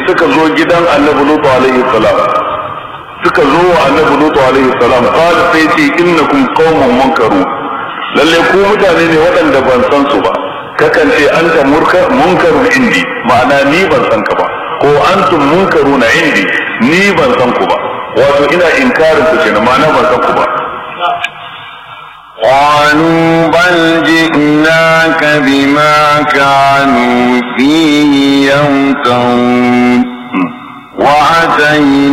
suka zo gidan annabi lutu alaihi salam suka zo wa annabi lutu alaihi salam qala sai ce innakum qaumun munkaru lalle ku mutane ne waɗanda ban san su ba kakan ce anta munkarun indi ma'ana ni ban san ka ba ko antum munkaruna indi ni ban san ku ba wato ina inkarin ku kenan ma'ana ban san ku ba قالوا بل جئناك بما كانوا فيه يمترون وأتينا